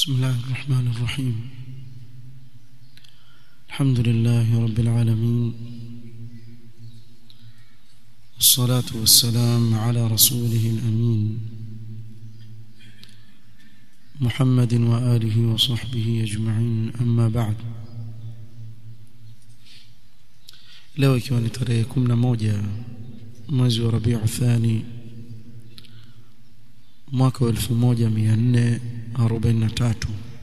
بسم الله الرحمن الرحيم الحمد لله رب العالمين والصلاة والسلام على رسوله الأمين محمد وآله وصحبه أجمعين أما بعد leo ikiwa ni tarehe 11 mwezi wa Rabiu Thani mwaka wa 1443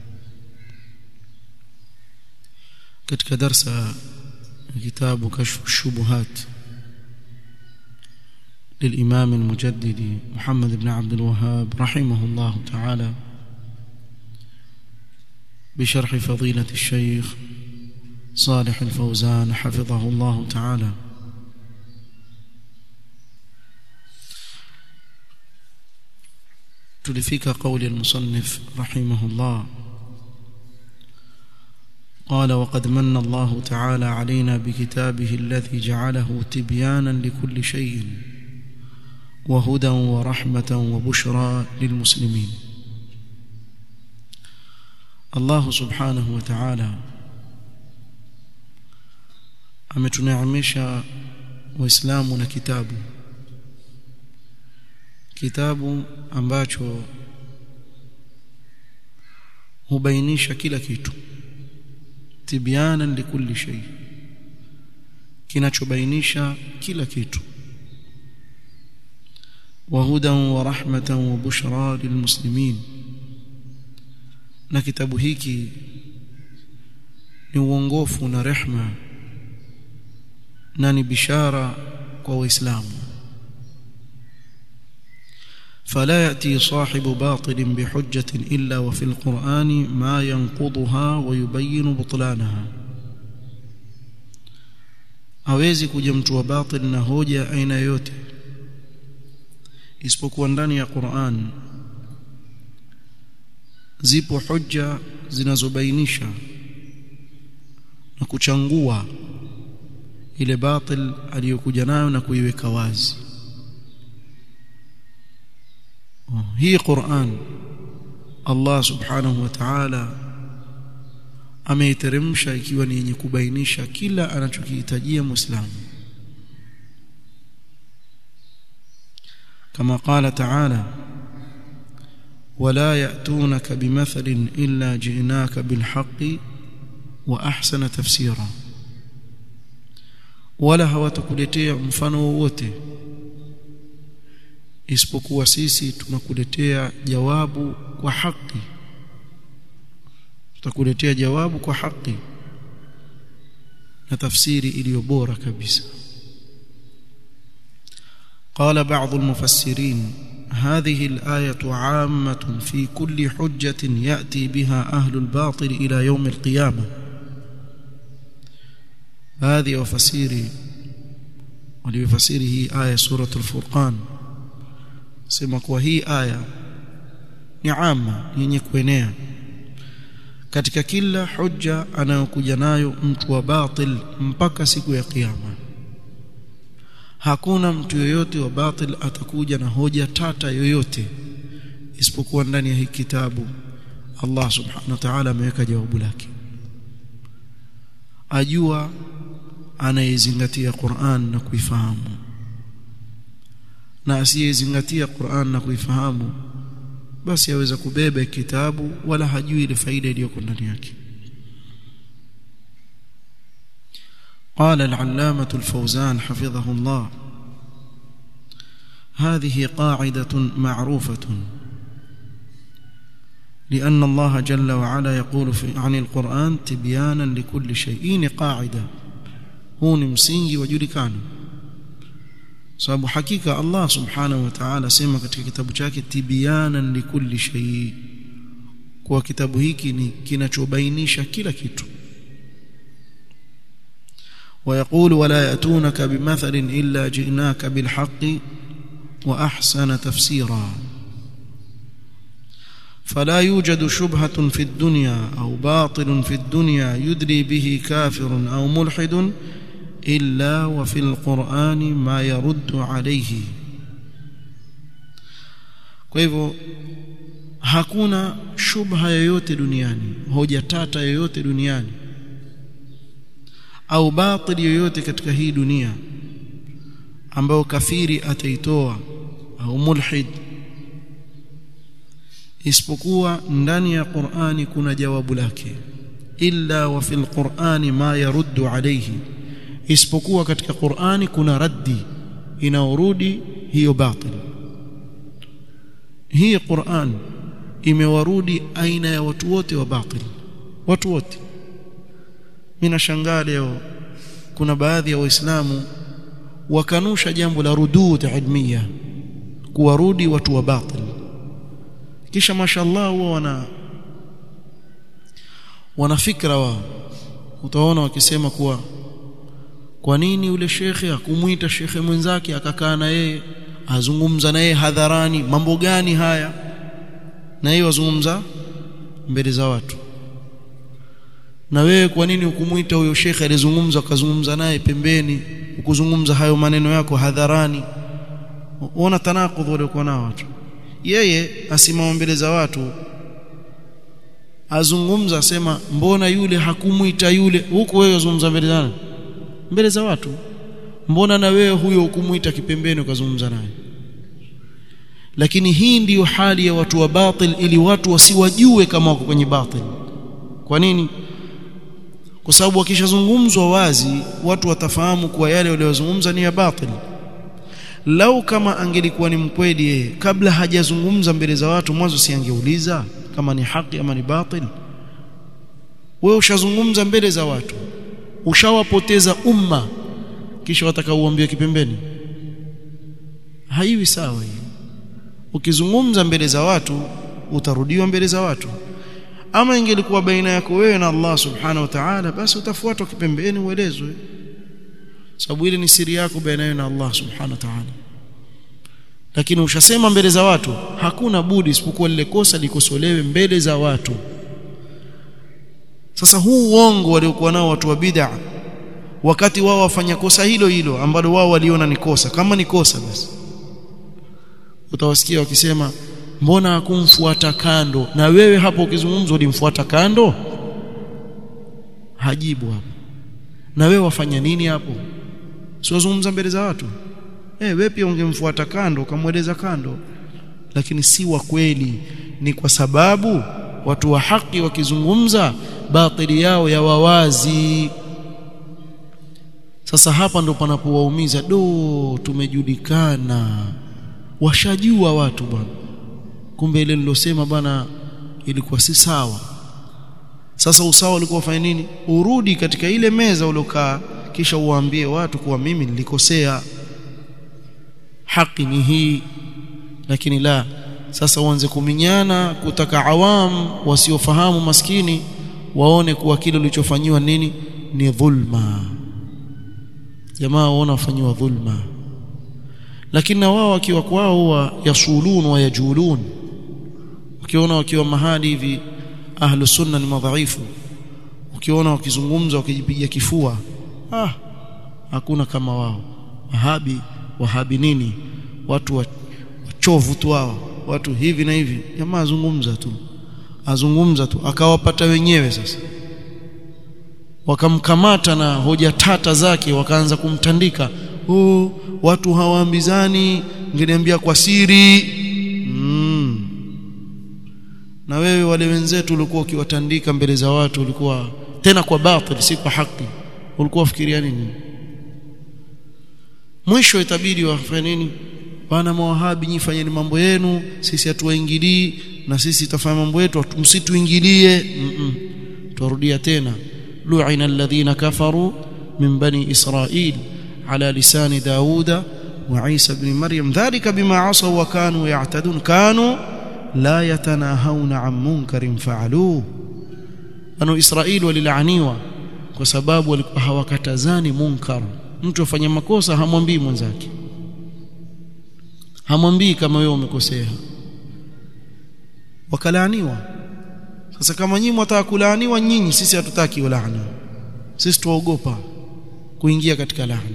katika darsa ya kitabu kashfu shubuhat للإمام المجدد محمد بن عبد الوهاب رحمه الله تعالى بشرح فضيلة الشيخ صالح الفوزان حفظه الله تعالى تلفيك قول المصنف رحمه الله قال وقد من الله تعالى علينا بكتابه الذي جعله تبيانا لكل شيء وهدى ورحمة وبشرى للمسلمين الله سبحانه وتعالى ametuneemesha waislamu na kitabu kitabu ambacho hubainisha kila kitu tibyanan likulli shay kinachobainisha kila kitu وهدى ورحمة وبشرى للمسلمين na kitabu hiki ni uongofu na rehma na ni bishara kwa waislamu فلا يأتي صاحب باطل بحجة إلا وفي القرآن ما ينقضها ويبين بطلانها hawezi kuja mtu wa batil na hoja aina yote isipokuwa ndani ya Qur'an zipo hoja zinazobainisha na kuchangua ile batil aliyokuja nayo na kuiweka wazi hii Qur'an Allah subhanahu wa ta'ala ameiteremsha ikiwa ni yenye kubainisha kila anachokihitajia muislamu كما قال تعالى ولا يأتونك بمثل إلا جئناك بالحق وأحسن تفسيرا wala hawatakuletea mfano wowote isipokuwa sisi tunakuletea jawabu kwa haki tutakuletea jawabu kwa haki na tafsiri iliyo bora kabisa قال بعض المفسرين هذه الآية عامة في كل حجة يأتي بها أهل الباطل إلى يوم القيامة هذه وفسيري وليفسيره آية سورة الفرقان سمك وهي آية نعامة ينكوينيا katika kila hujja anayokuja nayo mtu wa batil mpaka siku ya kiyama hakuna mtu yoyote wa batil atakuja na hoja tata yoyote isipokuwa ndani ya hii kitabu Allah subhanahu wa ta'ala ameweka jawabu lake ajua anayezingatia Qur'an na kuifahamu na asiyezingatia Qur'an na kuifahamu basi aweza kubeba kitabu wala hajui ile faida iliyoko ndani yake قال العلامة الفوزان حفظه الله هذه قاعدة معروفة لأن الله جل وعلا يقول في عن القرآن تبيانا لكل شيء قاعدة huu ni msingi wajulikana sababu hakika Allah subhanahu wa ta'ala sema katika kitabu chake tibyanan likulli shay kwa kitabu hiki ni kinachobainisha kila kitu ويقول ولا يأتونك بمثل إلا جئناك بالحق وأحسن تفسيرا فلا يوجد شبهة في الدنيا أو باطل في الدنيا يدري به كافر أو ملحد إلا وفي القرآن ما يرد عليه kwa hivyo hakuna shubha yoyote duniani hoja tata yoyote duniani au batili yoyote katika hii dunia ambayo kafiri ataitoa au mulhid isipokuwa ndani ya Qur'ani kuna jawabu lake illa wa fil Qur'ani ma yaruddu alayhi isipokuwa katika Qur'ani kuna raddi inaorudi hiyo batil hii Qur'an imewarudi aina ya watu wote wa batil watu wote mimi nashangaa leo kuna baadhi ya waislamu wakanusha jambo la rudud ilmiya kuwarudi watu wa batil kisha mashallah huwa wana wana fikra wao utaona wakisema kuwa kwa nini yule shekhe akumuita shekhe mwenzake akakaa na yeye azungumza na yeye hadharani mambo gani haya na yeye wazungumza mbele za watu na wewe kwa nini ukumuita huyo shekhe alizungumza ukazungumza naye pembeni ukuzungumza hayo maneno yako hadharani uona tanakudh waliokuwa nao watu yeye asimama mbele za watu azungumza asema mbona yule hakumuita yule huku wewe wazungumza mbele za mbele za watu mbona na wewe huyo ukumuita kipembeni ukazungumza naye lakini hii ndiyo hali ya watu wa batil ili watu wasiwajue kama wako kwenye batil kwa nini kwa sababu wakishazungumzwa wazi watu watafahamu kuwa yale waliyozungumza ni ya batil lau kama angelikuwa ni mkweli yeye kabla hajazungumza mbele za watu mwanzo si angeuliza kama ni haki ama ni batil wewe ushazungumza mbele za watu ushawapoteza umma kisha watakauambia kipembeni haiwi sawa hiyo ukizungumza mbele za watu utarudiwa mbele za watu ama ingelikuwa baina yako wewe na Allah subhanahu wa ta'ala basi utafuatwa kipembeni uelezwe sababu ile ni siri yako baina na Allah subhanahu wa ta'ala lakini ushasema mbele za watu hakuna budi isipokuwa lile kosa likosolewe mbele za watu sasa huu uongo waliokuwa nao watu wa bid'a wakati wao wafanya kosa hilo hilo ambalo wao waliona ni kosa kama ni kosa basi utawasikia wakisema mbona hakumfuata kando na wewe hapo ukizungumza ulimfuata kando hajibu hapo na wewe wafanya nini hapo siwazungumza mbele za watu eh wewe pia ungemfuata kando ukamweleza kando lakini si wa kweli ni kwa sababu watu wa haki wakizungumza batili yao ya wawazi sasa hapa ndo panapowaumiza do tumejulikana washajua watu bwana kumbe ile nilosema bwana ilikuwa si sawa sasa usawa ulikuwa ufanye nini urudi katika ile meza uliokaa kisha uwaambie watu kuwa mimi nilikosea haki ni hii lakini la sasa uanze kuminyana kutaka awam wasiofahamu maskini waone kuwa kile ulichofanyiwa nini ni dhulma jamaa waona wafanyiwa dhulma lakini na wao wakiwa kwao huwa yasulun wa yajulun ukiona wakiwa mahali hivi ahlu sunna ni madhaifu ukiona wakizungumza wakijipiga kifua ah hakuna kama wao wahabi wahabi nini watu wachovu tu wao watu hivi na hivi jamaa azungumza tu azungumza tu akawapata wenyewe sasa wakamkamata na hoja tata zake wakaanza kumtandika oh watu hawaambizani ngeniambia kwa siri mm. na wewe wale wenzetu ulikuwa ukiwatandika mbele za watu ulikuwa tena kwa batil si kwa haki ulikuwa fikiria nini mwisho itabidi wafanye nini bana mawahabi nyifanyeni mambo yenu sisi hatuwaingilii na sisi tutafanya mambo yetu msituingilie mm -mm. turudia tena lu'ina alladhina kafaru min bani israil على لسان داود وعيسى بن مريم ذلك بما عصوا وكانوا يعتدون كانوا لا يتناهون عن منكر فعلوه بنو اسرائيل walilaniwa kwa sababu walikuwa hawakatazani munkar mtu afanya makosa hamwambii mwenzake hamwambii kama wewe umekosea wakalaaniwa sasa kama nyinyi mtaka kulaaniwa nyinyi sisi hatutaki laana sisi tuogopa kuingia katika laana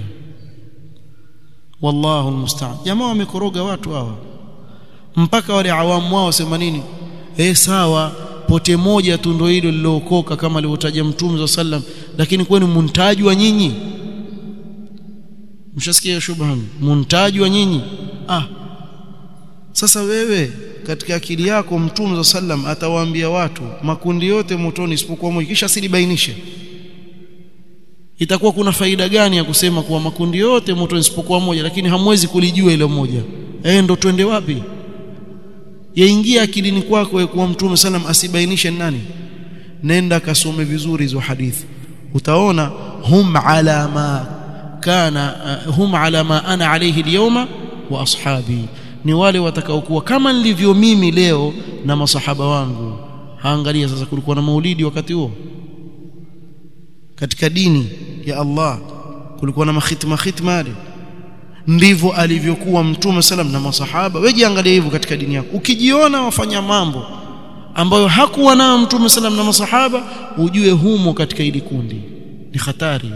wallahu almusta'an jamaa wamekoroga watu hawa mpaka wale awamu wao sema nini eh sawa pote moja tu ndio hilo lilookoka kama alivyotaja mtume wa sallam lakini kwani muntajwa nyinyi mshasikia shubha muntajwa nyinyi ah sasa wewe katika akili yako mtume wa sallam atawaambia watu makundi yote motoni isipokuwa moja kisha silibainishe itakuwa kuna faida gani ya kusema kuwa makundi yote motoni isipokuwa moja lakini hamwezi kulijua ile moja eh ndo twende wapi yaingia akilini kwako kuwa mtume sallam asibainishe nani nenda kasome vizuri hizo hadithi utaona hum ala ma kana uh, hum ala ma ana alayhi alyawma wa ashabi ni wale watakaokuwa kama nilivyo mimi leo na masahaba wangu haangalia sasa kulikuwa na maulidi wakati huo katika dini ya Allah kulikuwa na makhitma khitma ndivyo alivyokuwa mtume salam na masahaba wewe jiangalie hivyo katika dini yako ukijiona wafanya mambo ambayo hakuwa nayo mtume salam na masahaba ujue humo katika hili kundi ni hatari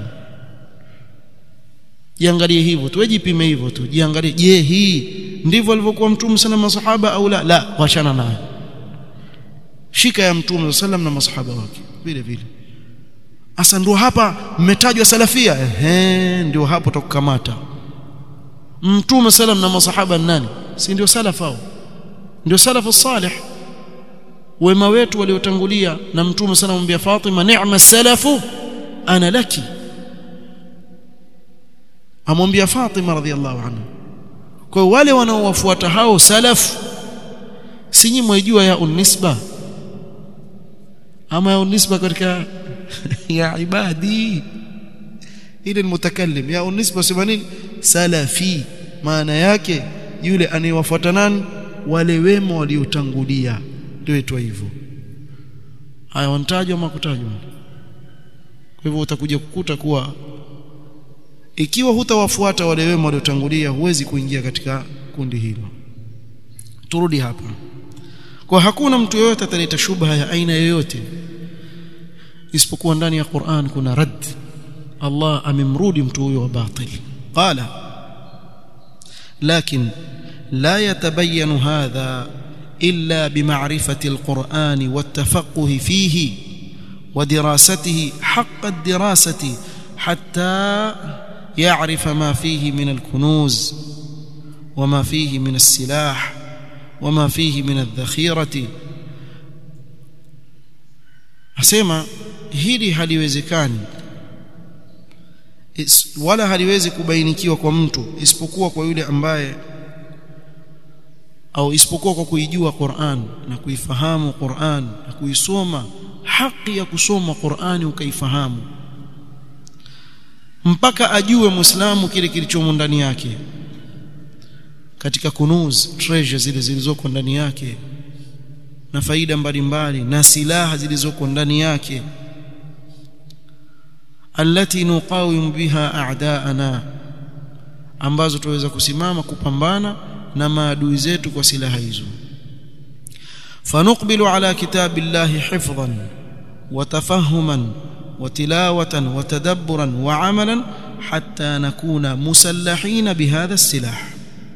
jiangalie hivyo tu wejipime hivyo tu jiangalie je hii ndivyo alivyokuwa mtume sana masahaba au la la wachana naye shika ya mtume sallam na masahaba wake vile vile asa ndio hapa mmetajwa salafia ehe ndio hapo tukukamata mtume sallam na masahaba nani si ndio salafa hao ndio salafu salih wema wetu waliotangulia na mtume sana mwambia Fatima ni'ma salafu ana laki amwambia Fatima radhiallahu anha kwa wale wanaowafuata hao salaf si nyinyi mwejua ya unisba ama ya unisba katika ya ibadi ile mutakallim ya unisba sema nini salafi maana yake yule anayewafuata nani wale wema waliotangulia ndio itwa hivyo haya wanatajwa ama kutajwa kwa hivyo utakuja kukuta kuwa ikiwa hutawafuata wale wema waliotangulia huwezi kuingia katika kundi hilo turudi hapa kwa hakuna mtu yoyote ataleta shubha ya aina yoyote isipokuwa ndani ya Qur'an kuna rad Allah amemrudi mtu huyo wa batil qala lakin la yatabayyanu hadha illa bima'rifati alquran والتفقه فيه ودراسته حق الدراسه حتى يعرف ما فيه من الكنوز وما فيه من السلاح وما فيه من الذخيرة asema hili haliwezekani wala haliwezi kubainikiwa kwa mtu isipokuwa kwa yule ambaye au isipokuwa kwa kuijua Qur'an na kuifahamu Qur'an na kuisoma haki ya kusoma Qur'ani ukaifahamu mpaka ajue muislamu kile kilichomo ndani yake katika kunuz treasure zile zilizoko ndani yake na faida mbalimbali na silaha zilizoko ndani yake allati nuqawim biha a'daana ambazo tuweza kusimama kupambana na maadui zetu kwa silaha hizo fanuqbilu ala kitabillahi hifdhan wa tafahuman وتلاوة وتدبرا وعملا حتى نكون مسلحين بهذا السلاح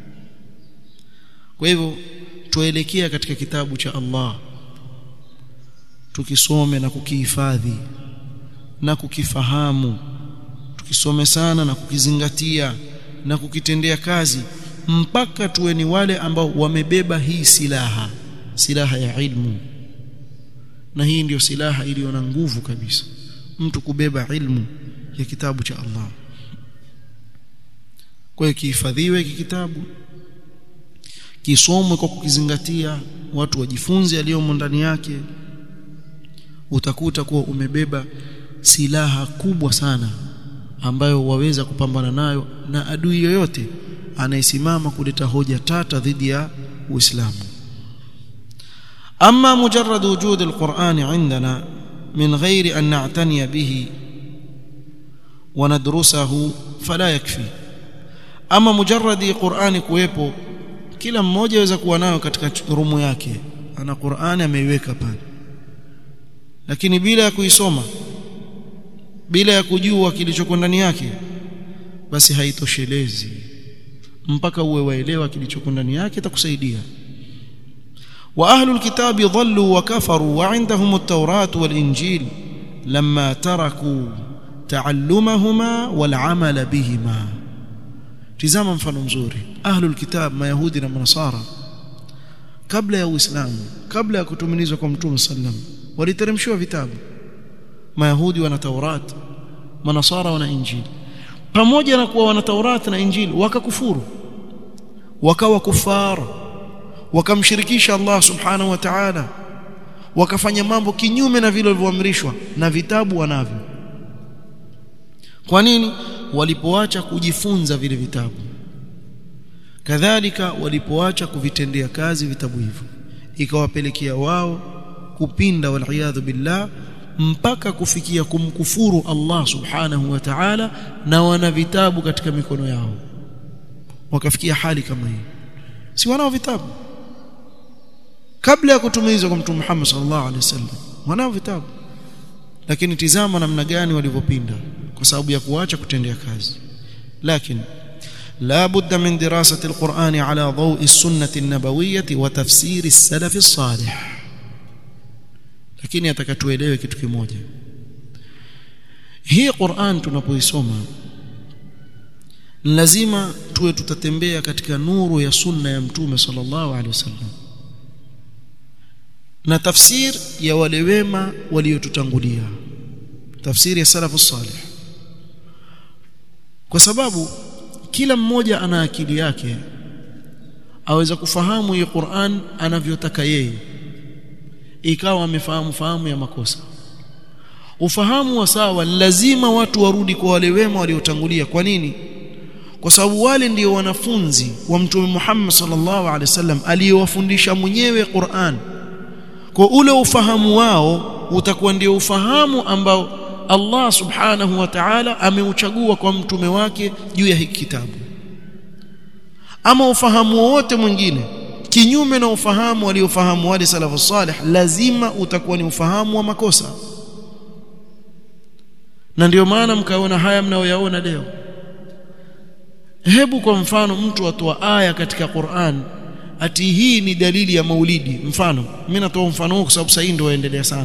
kwa hivyo tuelekea katika kitabu cha Allah tukisome na kukihifadhi na kukifahamu tukisome sana na kukizingatia na kukitendea kazi mpaka tuwe ni wale ambao wamebeba hii silaha silaha ya ilmu na hii ndiyo silaha iliyo na nguvu kabisa mtu kubeba ilmu ya kitabu cha Allah kwa hiyo kihifadhiwe hiki kitabu kisomwe kwa kukizingatia watu wajifunze aliyomo ndani yake utakuta kuwa umebeba silaha kubwa sana ambayo waweza kupambana nayo na adui yoyote anayesimama kuleta hoja tata dhidi ya Uislamu أما مجرد وجود القرآن عندنا من غير أن نعتني به وندرسه فلا يكفي أما مجرد قرآن kuwepo kila mmoja aweza kuwa nayo katika rumu yake ana Qur'ani ameiweka pale lakini bila ya kuisoma bila ya kujua kilichoko ndani yake basi haitoshelezi mpaka uwe waelewa kilichoko ndani yake itakusaidia واهل الكتاب ضلوا وكفروا وعندهم التوراة والانجيل لما تركوا تعلمهما والعمل بهما tizama mfano mzuri ahlul kitab mayahudi na manasara kabla ya uislamu kabla ya kutumilizwa kwa mtume sallam waliteremshiwa vitabu mayahudi wana taurat manasara wana injili pamoja na kuwa wana taurat na injili wakakufuru wakawa kufar wakamshirikisha Allah subhanahu wa ta'ala wakafanya mambo kinyume na vile walivyoamrishwa na vitabu wanavyo kwa nini walipoacha kujifunza vile vitabu kadhalika walipoacha kuvitendea kazi vitabu hivyo ikawapelekea wao kupinda wal billah mpaka kufikia kumkufuru Allah subhanahu wa ta'ala na wana vitabu katika mikono yao wakafikia hali kama hii si wanao vitabu kabla ya kutumizwa kwa mtume Muhammad sallallahu alaihi wasallam wanao vitabu lakini tizama namna gani walivyopinda kwa sababu ya kuacha kutendea kazi lakini لا بد من دراسة القرآن على ضوء السنة النبوية وتفسير السلف الصالح lakini atakatuelewe kitu kimoja hii Qur'an tunapoisoma lazima tuwe tutatembea katika nuru ya sunna ya mtume sallallahu alaihi wasallam na tafsir ya wale wema waliotutangulia tafsiri ya salafu salih kwa sababu kila mmoja ana akili yake aweza kufahamu hii Qur'an anavyotaka yeye ikawa amefahamu fahamu ya makosa ufahamu wa sawa lazima watu warudi kwa wale wema waliotangulia kwa nini kwa sababu wale ndio wanafunzi wa mtume Muhammad sallallahu alaihi wasallam aliyowafundisha mwenyewe Qur'an kwa ule ufahamu wao utakuwa ndio ufahamu ambao Allah subhanahu wa ta'ala ameuchagua kwa mtume wake juu ya hiki kitabu ama ufahamu wote mwingine kinyume na ufahamu waliofahamu wale salafu salih lazima utakuwa ni ufahamu wa makosa na ndio maana mkaona haya mnayoyaona leo hebu kwa mfano mtu atoa aya katika Qur'an ati hii ni dalili ya maulidi mfano mimi natoa mfano huu kwa sababu sasa ndio waendelea sana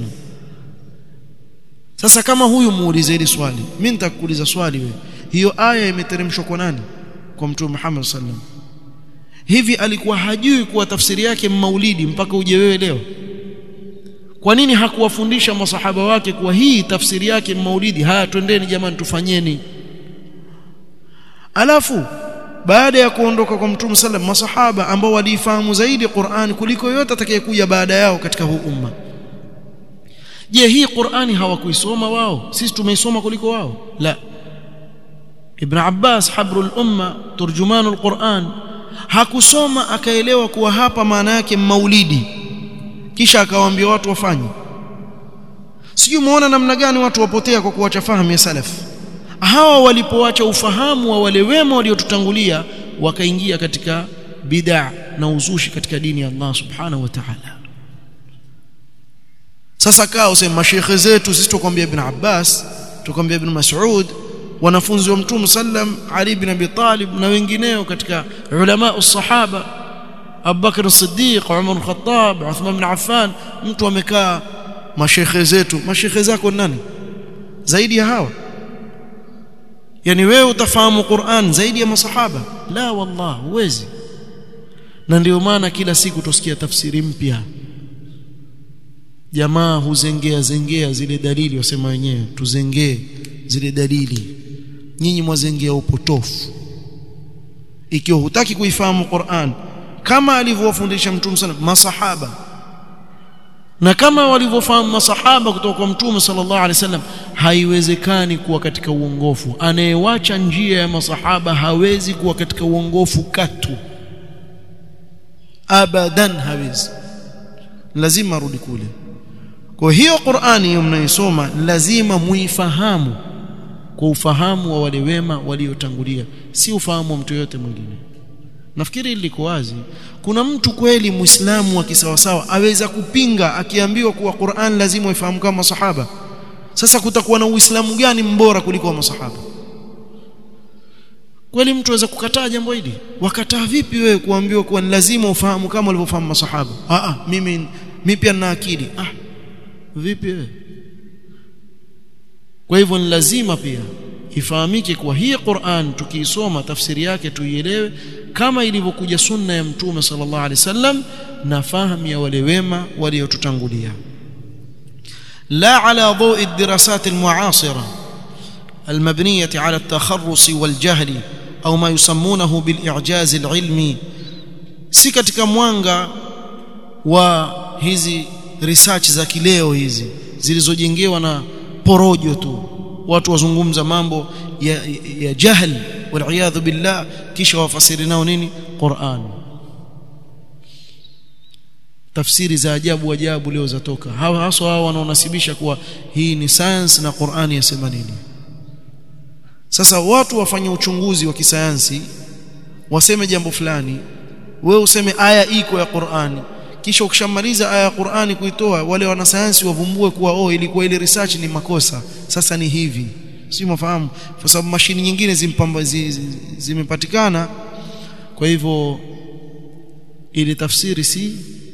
sasa kama huyu muulize hili swali mimi nitakuuliza swali wewe hiyo aya imeteremshwa kwa nani kwa mtume Muhammad sallam hivi alikuwa hajui kuwa tafsiri yake maulidi mpaka uje wewe leo kwa nini hakuwafundisha masahaba wake kuwa hii tafsiri yake maulidi haya twendeni jamani tufanyeni alafu baada ya kuondoka kwa mtume sallam masahaba ambao walifahamu zaidi Qur'an kuliko yote atakayekuja baada yao katika huu umma je hii Qur'ani hawakuisoma wao sisi tumeisoma kuliko wao la Ibn Abbas habrul umma turjumanul Qur'an hakusoma akaelewa kuwa hapa maana yake maulidi kisha akawaambia watu wafanye sijui muona namna gani watu wapotea kwa kuacha fahamu ya salaf hawa walipoacha ufahamu wa wale wema waliotutangulia wakaingia katika bid'a na uzushi katika dini ya Allah subhanahu wa ta'ala sasa kaa useme mashekhe zetu sisi tukwambia ibn Abbas tukwambia ibn Mas'ud wanafunzi wa mtume sallam Ali ibn Abi Talib na wengineo katika ulama usahaba Abu Bakr as-Siddiq Umar al-Khattab Uthman ibn Affan mtu amekaa mashekhe zetu mashekhe zako nani zaidi ya hawa yani wewe utafahamu Qur'an zaidi ya masahaba la wallah huwezi na ndio maana kila siku tusikia tafsiri mpya jamaa huzengea zengea zile dalili wasema wenyewe tuzengee zile dalili nyinyi mwazengea upotofu ikiwa hutaki kuifahamu Qur'an kama alivyowafundisha mtume sana masahaba na kama walivyofahamu masahaba kutoka kwa mtume sallallahu alaihi wasallam haiwezekani kuwa katika uongofu anayewacha njia ya masahaba hawezi kuwa katika uongofu katu abadan hawezi lazima arudi kule kwa hiyo Qur'ani hiyo mnaisoma lazima muifahamu kwa ufahamu wa wale wema waliotangulia si ufahamu wa mtu yote mwingine nafikiri liko wazi kuna mtu kweli muislamu wa kisawasawa aweza kupinga akiambiwa kuwa Qur'an lazima uifahamu kama masahaba sasa kutakuwa na uislamu gani mbora kuliko wa masahaba kweli mtu aweza kukataa jambo hili wakataa vipi wewe kuambiwa kuwa ni lazima ufahamu kama walivyofahamu masahaba ah ah mimi mimi pia nina akili ah vipi wewe kwa hivyo ni lazima pia ifahamike kuwa hii Qur'an tukiisoma tafsiri yake tuielewe kama ilivyokuja sunna ya mtume sallallahu alaihi wasallam na fahamu ya wale wema waliotutangulia la ala dawi الدراسات المعاصره المبنيه على التخرص والجهل au ma yusammunahu bil-i'jaz al-ilmi si katika mwanga wa hizi research za kileo hizi zilizojengewa na porojo tu watu wazungumza mambo ya, ya jahl wal billah kisha wafasiri nao nini Qur'an tafsiri za ajabu ajabu leo zatoka hawa haswa hao wanaonasibisha kuwa hii ni science na Qur'ani yasema nini sasa watu wafanye uchunguzi wa kisayansi waseme jambo fulani wewe useme aya iko ya Qur'ani kisha ukishamaliza aya ya Qur'ani kuitoa wale wanasayansi wavumbue kuwa oh ilikuwa ile research ni makosa sasa ni hivi si mafahamu kwa sababu mashini nyingine zimpamba zimepatikana zi, zi kwa hivyo ile tafsiri si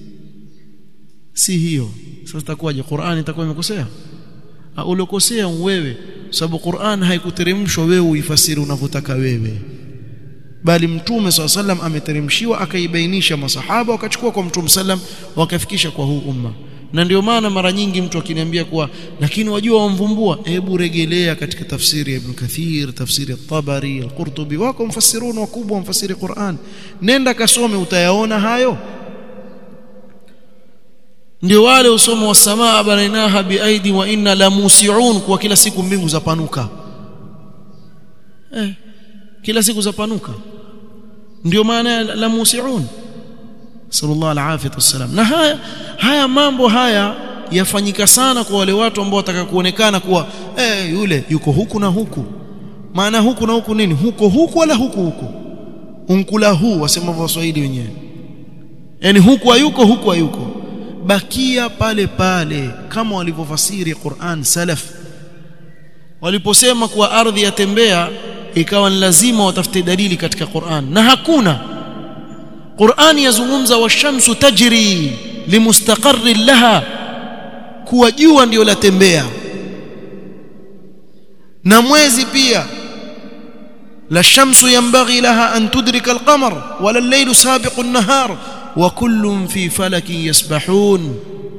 si hiyo sasa itakuwaje Qur'ani itakuwa imekosea uliokosea wewe sababu Qur'an haikuteremshwa wewe uifasiri unavyotaka wewe bali mtume swalla sallam ameteremshiwa akaibainisha masahaba wakachukua kwa mtume sallam wakafikisha kwa huu umma na ndio maana mara nyingi mtu akiniambia kuwa lakini wajua wamvumbua hebu regelea katika tafsiri ya Ibn Kathir tafsiri ya Tabari al-Qurtubi wako mfasirun wakubwa mfasiri Qur'an nenda kasome utayaona hayo ndio wale usomo wa samaa banainaha biaidi wa inna la musiun kwa kila siku mbingu zapanuka eh kila siku zapanuka ndio maana la musiun sallallahu alaihi wasallam na haya haya mambo haya yafanyika sana kwa wale watu ambao wataka kuonekana kuwa eh yule yuko huku na huku maana huku na huku nini huko huku wala huku huku unkula huu wasema waswahili wenyewe yani huku hayuko huku hayuko bakia pale pale kama walivyofasiri Qur'an salaf waliposema kuwa ardhi yatembea ikawa ni lazima watafute dalili katika Qur'an na hakuna Qur'an yazungumza washamsu tajri limustaqarrin laha kuwa jua ndio latembea na mwezi pia la shamsu yanbaghi laha an tudrika al-qamar wala al-laylu sabiqu an-nahar wa kullun fi falakin yasbahun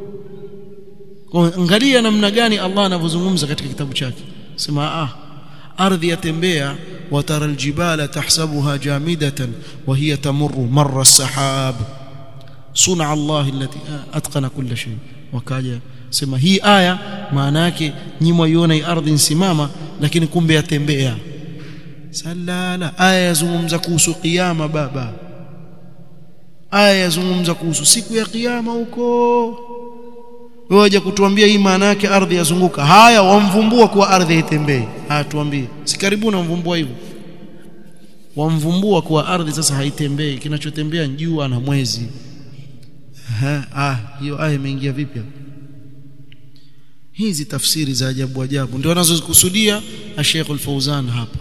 angalia namna gani Allah anavyozungumza katika kitabu chake sema ah ardhi yatembea watara aljibala tahsabuha jamidatan wa hiya tamurru marra as-sahab suna Allah allati atqana kull shay wakaja sema hii aya maana yake nyimwa iona hii ardhi nsimama lakini kumbe yatembea salala aya yazungumza kuhusu kiyama baba aya yazungumza kuhusu siku ya kiyama huko waje kutuambia hii maana yake ardhi yazunguka haya wamvumbua kuwa ardhi haitembei ah tuambie si karibuni wamvumbua hivyo wamvumbua kuwa ardhi sasa haitembei kinachotembea ni jua na mwezi ha, ah hiyo aya imeingia vipi hizi tafsiri za ajabu ajabu ndio wanazozikusudia Sheikh Al-Fauzan hapa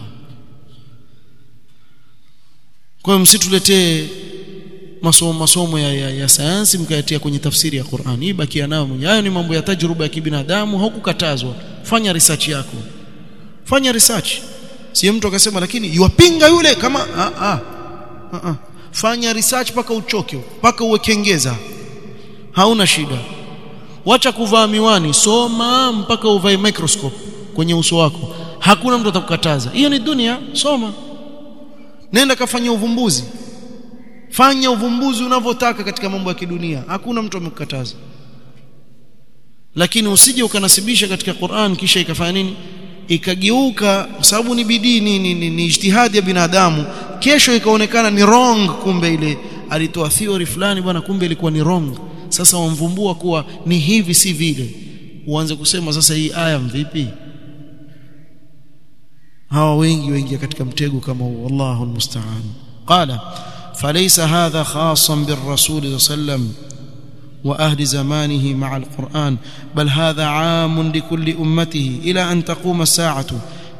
kwa hiyo msituletee masomo masomo ya, ya, ya sayansi mkayatia kwenye tafsiri ya Qur'an hii bakia nayo mwenyewe hayo ni mambo ya tajruba ya kibinadamu haukukatazwa fanya research yako fanya research si mtu akasema lakini yuwapinga yule kama a a a, a. fanya research paka uchoke paka uwe kengeza hauna shida wacha kuvaa miwani soma mpaka uvae microscope kwenye uso wako hakuna mtu atakukataza hiyo ni dunia soma nenda kafanya uvumbuzi fanya uvumbuzi unavyotaka katika mambo ya kidunia hakuna mtu amekukataza lakini usije ukanasibisha katika Qur'an kisha ikafanya nini ikageuka sababu ni bidii ni, ni, ni, ni ijtihadi ya binadamu kesho ikaonekana ni wrong kumbe ile alitoa theory fulani bwana kumbe ilikuwa ni wrong sasa wamvumbua kuwa ni hivi si vile uanze kusema sasa hii aya mvipi hawa wengi wengi katika mtego kama huu wallahu almusta'an qala فليس هذا خاصا بالرسول صلى الله عليه وسلم واهل زمانه مع القران بل هذا عام لكل امته الى ان تقوم الساعه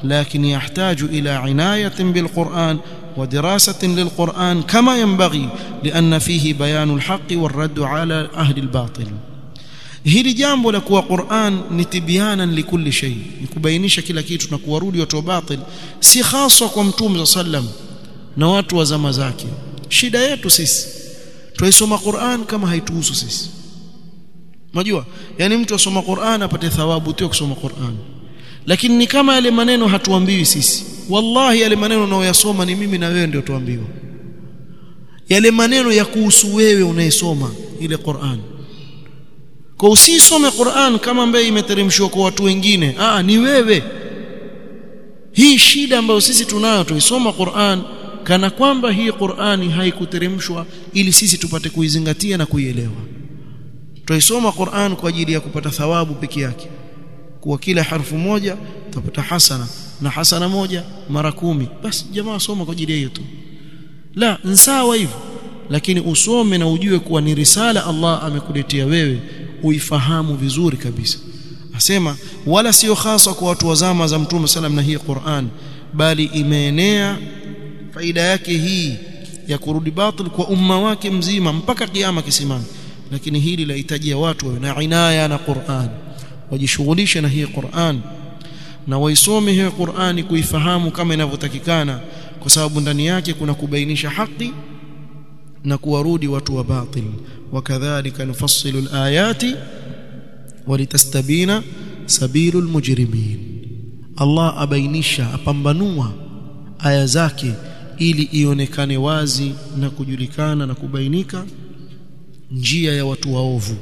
لكن يحتاج إلى عناية بالقرآن ودراسة للقرآن كما ينبغي لأن فيه بيان الحق والرد على أهل الباطل hili jambo la kuwa Qur'an ni tibyanan likulli shay ni kubainisha kila kitu na kuwarudi watu wa batil si haswa kwa mtume sallam na watu wa zama zake shida yetu sisi tuisoma Qur'an kama haituhusu sisi unajua yani mtu asoma Qur'an apate thawabu tu kusoma Qur'an lakini ni kama yale maneno hatuambiwi sisi wallahi yale maneno unayoyasoma ni mimi na wewe ndio tuambiwa yale maneno ya kuhusu wewe unayesoma ile Qur'an kwa usisome Qur'an kama ambaye imeteremshwa kwa watu wengine ah ni wewe hii shida ambayo sisi tunayo tuisoma Qur'an kana kwamba hii Qur'ani haikuteremshwa ili sisi tupate kuizingatia na kuielewa tuisoma Qur'an kwa ajili ya kupata thawabu peke yake kuwa kila harfu moja utapata hasana na hasana moja mara kumi basi jamaa soma kwa ajili ya hiyo tu la nsawa hivyo lakini usome na ujue kuwa ni risala Allah amekuletea wewe uifahamu vizuri kabisa asema wala sio hasa kwa watu wa zama za mtume sallam na hii Qur'an bali imeenea faida yake hii ya kurudi batil kwa umma wake mzima mpaka kiyama kisimama lakini hili lahitajia watu wawe na inaya na Qur'an wajishughulishe na hii Qur'an na waisome hii Qur'ani kuifahamu kama inavyotakikana kwa sababu ndani yake kuna kubainisha haki na kuwarudi watu wa batil wakadhalika nufassilu alayati walitastabina sabilu almujrimin Allah abainisha apambanua aya zake ili ionekane wazi na kujulikana na kubainika njia ya watu waovu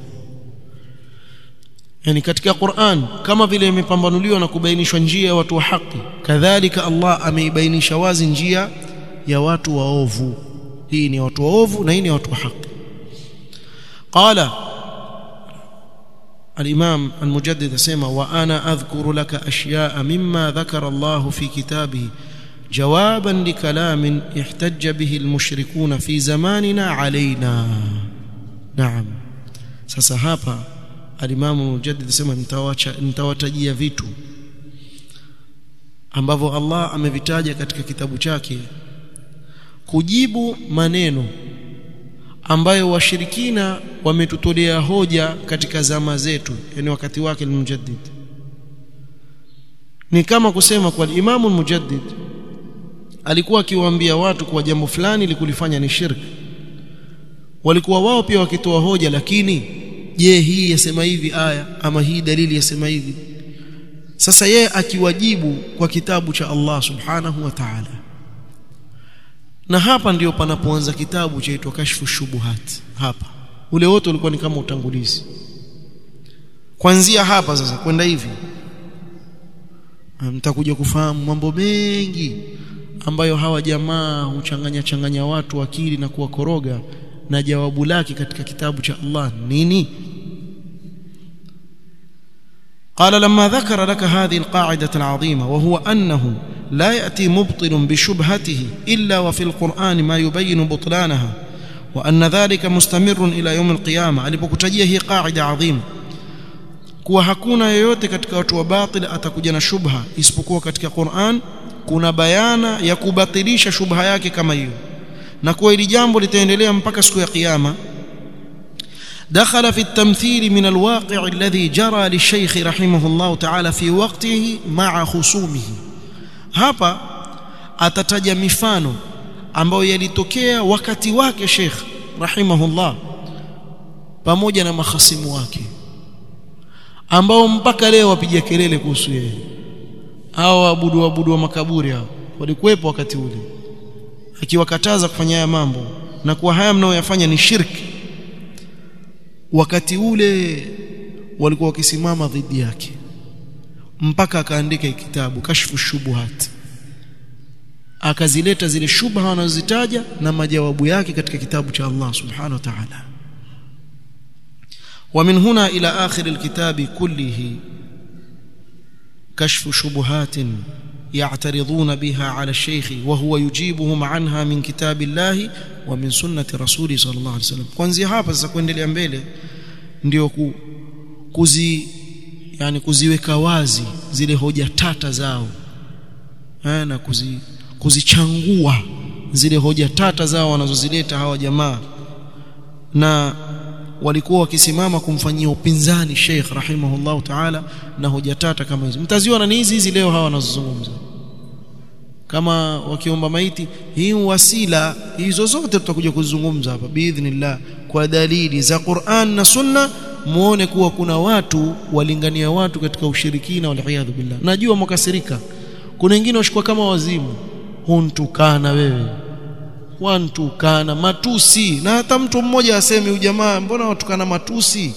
yani katika Qur'an kama vile imepambanuliwa na kubainishwa njia ya watu wa haki kadhalika Allah ameibainisha wazi njia ya watu waovu hii ni watu waovu na hii ni watu wa haki qala الإمام المجدد سيما وأنا أذكر لك أشياء مما ذكر الله في كتابه جوابا لكلام احتج به المشركون في زماننا علينا نعم sasa hapa alimamu mujaddid sema nitawacha nitawatajia vitu ambavyo Allah amevitaja katika kitabu chake kujibu maneno ambayo washirikina wametutolea hoja katika zama zetu yani wakati wake al-mujaddid ni kama kusema kwa imamu al-mujaddid alikuwa akiwaambia watu kwa jambo fulani likulifanya ni shirki walikuwa wao pia wakitoa hoja lakini je hii yasema hivi aya ama hii dalili yasema hivi sasa yeye akiwajibu kwa kitabu cha Allah subhanahu wa ta'ala na hapa ndiyo panapoanza kitabu chaitwa kashfu shubuhat hapa ule wote ulikuwa ni kama utangulizi kuanzia hapa sasa kwenda hivi mtakuja kufahamu mambo mengi ambayo hawa jamaa huchanganya changanya watu akili na kuwakoroga na jawabu lake katika kitabu cha Allah nini قال لما ذكر لك هذه القاعدة العظيمة وهو أنه لا يأتي مبطل بشبهته إلا وفي القرآن ما يبين بطلانها وأن ذلك مستمر إلى يوم القيامة alipokutajia hii qaida adhim kuwa hakuna yeyote katika watu wa batil atakuja na shubha isipokuwa katika Qur'an kuna bayana ya kubatilisha shubha yake kama hiyo na kuwa hili jambo litaendelea mpaka siku ya kiyama دخل في التمثيل من الواقع الذي جرى للشيخ رحمه الله تعالى في وقته مع خصومه hapa atataja mifano ambayo yalitokea wakati wake Sheikh rahimahullah pamoja na mahasimu wake ambao mpaka leo wapiga kelele kuhusu yeye hao waabudu waabudu wa makaburi hao walikuwepo wakati ule akiwakataza kufanya haya mambo na kuwa haya mnaoyafanya ni shirki wakati ule walikuwa wakisimama dhidi yake mpaka akaandika kitabu kashfu shubuhat akazileta zile shubha wanazozitaja na majawabu yake katika kitabu cha Allah subhanahu wa ta'ala ومن هنا إلى آخر الكتاب كله كشف شبهات يعترضون بها على الشيخ وهو يجيبهم عنها من كتاب الله ومن سنة رسوله صلى الله عليه وسلم kuanzia hapa sasa kuendelea mbele ndio ku, kuzi yani kuziweka wazi zile hoja tata zao eh, na kuzi, kuzichangua zile hoja tata zao wanazozileta hawa jamaa na walikuwa wakisimama kumfanyia upinzani Sheikh rahimahullahu ta'ala na hoja tata kama hizo mtaziona ni hizi hizi leo hawa wanazozungumza kama wakiomba maiti hii wasila hizo zote tutakuja kuzungumza hapa biidhnillah kwa dalili za Qur'an na Sunna muone kuwa kuna watu walingania watu katika ushirikina waliyadhu billah najua mkasirika kuna wengine washikwa kama wazimu huntukana wewe wantukana matusi na hata mtu mmoja aseme ujamaa mbona watukana matusi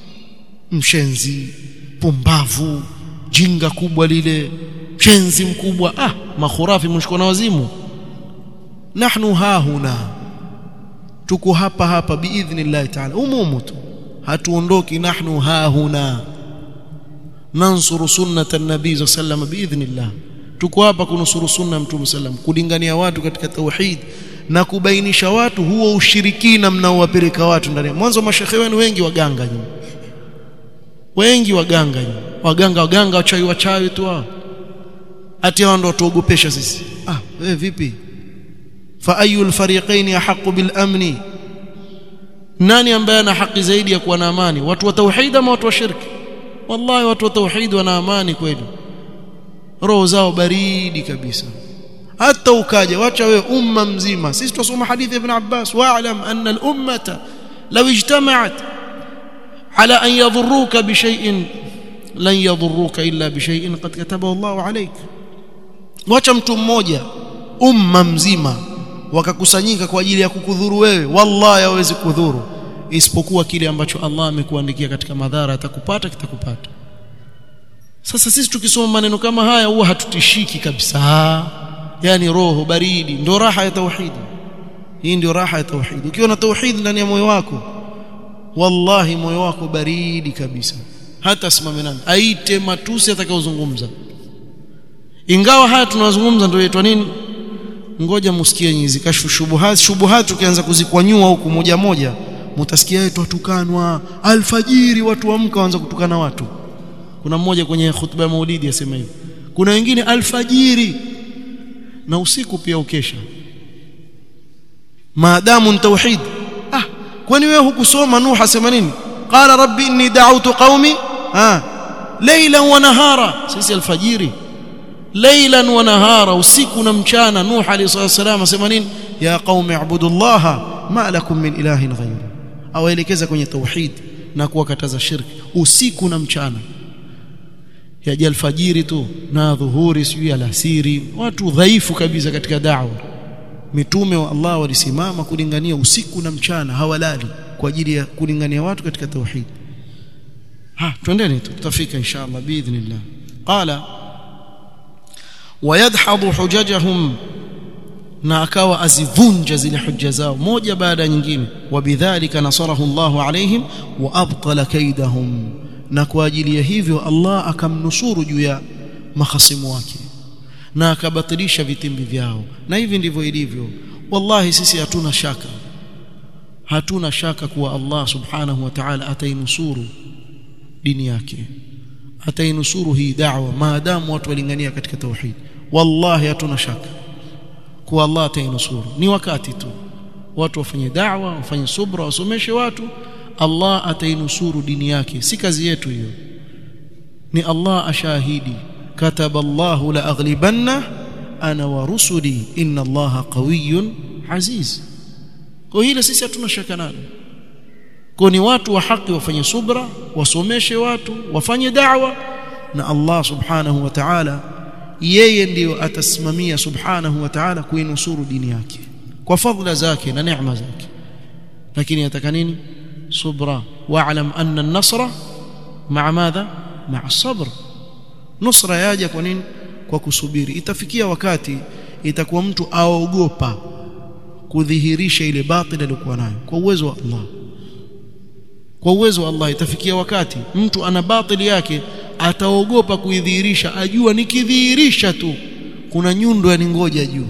mshenzi pumbavu jinga kubwa lile mshenzi mkubwa ah makhurafi mshikwa na wazimu nahnu hahuna tuko hapa hapa biidhnillah ta'ala umumu tu hatuondoki nahnu hahuna nansuru sunnata nabii sallam biidhnillah tuko hapa kunusuru sunna mtume sallam kulingania watu katika tauhid na kubainisha watu huo ushirikina mnaowapeleka watu ndani mwanzo mashekhe wenu wengi waganga nyinyi wengi waganga nyinyi waganga waganga wachawi wachawi tu hao ati hao ndio tuogopesha sisi ah wewe vipi fa ayul fariqaini ahqqu bil amni nani ambaye ana haki zaidi ya kuwa na amani watu wa tauhid ama watu wa shirki wallahi watu wa tauhid wana amani kweli roho zao baridi kabisa hata ukaja wacha wewe umma mzima sisi tusoma hadithi ibn Abbas wa'lam anna al-ummata law ijtama'at ala an yadhurruka bi shay'in lan yadhurruka illa bi shay'in qad katabahu Allahu alayk wacha mtu mmoja umma mzima wakakusanyika kwa ajili ya kukudhuru wewe wallahi hawezi kudhuru isipokuwa kile ambacho Allah amekuandikia katika madhara atakupata kitakupata sasa sisi tukisoma maneno kama haya huwa hatutishiki kabisa yani roho baridi ndio raha ya tauhidi hii ndio raha ya tauhidi ukiwa na tauhidi ndani ya moyo wako wallahi moyo wako baridi kabisa hata simame nani aite matusi atakayozungumza ingawa haya tunazungumza ndio yaitwa nini ngoja musikie nyizi kashfu shubuhat shubuhat ukianza kuzikwanyua huku moja moja mutasikia yetu watukanwa alfajiri watu amka waanza kutukana watu kuna mmoja kwenye khutba ya maulidi asema hivi kuna wengine alfajiri na usiku pia ukesha maadamu ni tauhid ah kwani wewe hukusoma nuh asema nini qala rabbi inni da'awtu qaumi ah laylan wa nahara sisi alfajiri laylan wa nahara usiku na mchana nuh alayhi wasallam asema nini ya qaumi ibudullaha ma lakum min ilahin ghayru awaelekeza kwenye tauhid na kuwakataza shirki usiku na mchana yaja alfajiri tu na dhuhuri sijui alasiri watu dhaifu kabisa katika da'wa mitume wa Allah walisimama kulingania usiku na mchana hawalali kwa ajili ya kulingania watu katika tauhid ha twendeni tutafika inshallah biidhnillah qala wayadhhadu hujajahum na akawa azivunja zile hujja zao moja baada ya nyingine wabidhalika nasarahu Allahu alaihim wa abtala kaidahum na kwa ajili ya hivyo Allah akamnusuru juu ya mahasimu wake na akabatilisha vitimbi vyao na hivi ndivyo ilivyo wallahi sisi hatuna shaka hatuna shaka kuwa Allah subhanahu wa ta'ala atainusuru dini yake atainusuru hii da'wa maadamu watu walingania katika tauhid wallahi hatuna shaka kuwa Allah atainusuru ni wakati tu watu wafanye da'wa wafanye subra wasomeshe watu Allah atainusuru dini yake si kazi yetu hiyo ni Allah ashahidi kataba Allah la aghlibanna ana wa rusuli inna Allah qawiyyun aziz kwa hilo sisi hatuna shaka nalo kwa ni watu wa haki wafanye subra wasomeshe watu wafanye da'wa na Allah subhanahu wa ta'ala yeye ndiyo atasimamia subhanahu wa ta'ala kuinusuru dini yake kwa fadhila zake na neema zake lakini yataka nini subra wa'lam anna an-nasra ma'a madha ma'a as-sabr nusra yaja kwa nini kwa kusubiri itafikia wakati itakuwa mtu aogopa kudhihirisha ile batili aliyokuwa nayo kwa uwezo wa Allah kwa uwezo wa Allah itafikia wakati mtu ana batili yake ataogopa kuidhihirisha ajua nikidhihirisha tu kuna nyundo ya ningoja juu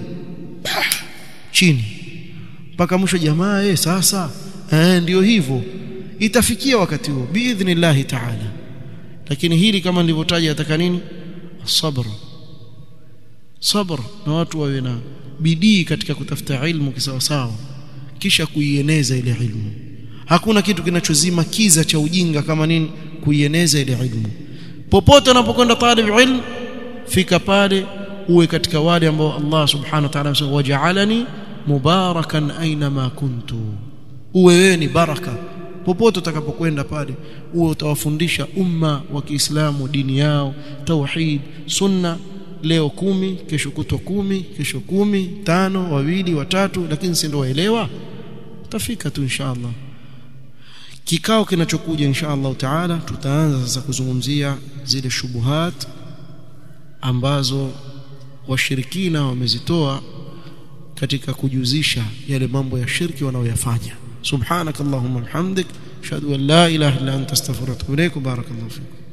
chini mpaka mwisho jamaa eh sasa eh ndio hivyo itafikia wakati huo biidhnillah ta'ala lakini hili kama nilivyotaja ataka nini sabr sabr na watu wawe na bidii katika kutafuta ilmu kisawasawa kisha kuieneza ile ilmu hakuna kitu kinachozima kiza cha ujinga kama nini kuieneza ile ilmu popote unapokwenda talib ilm fika pale uwe katika wale ambao Allah subhanahu wa ta'ala amesema waja'alani mubarakan aina ma kuntu uwe wewe ni baraka popote utakapokwenda pale uwe utawafundisha umma wa Kiislamu dini yao tauhid sunna leo kumi kesho kutwa kumi kesho kumi tano wawili watatu lakini si ndio waelewa utafika tu inshallah kikao kinachokuja inshallah taala tutaanza sasa kuzungumzia zile shubuhat ambazo washirikina wamezitoa katika kujuzisha yale mambo ya shirki wanaoyafanya subhanakallahumma hamdik ashhadu an la ilaha illa anta astaghfiruka wa atubu ilaik barakallahu fikum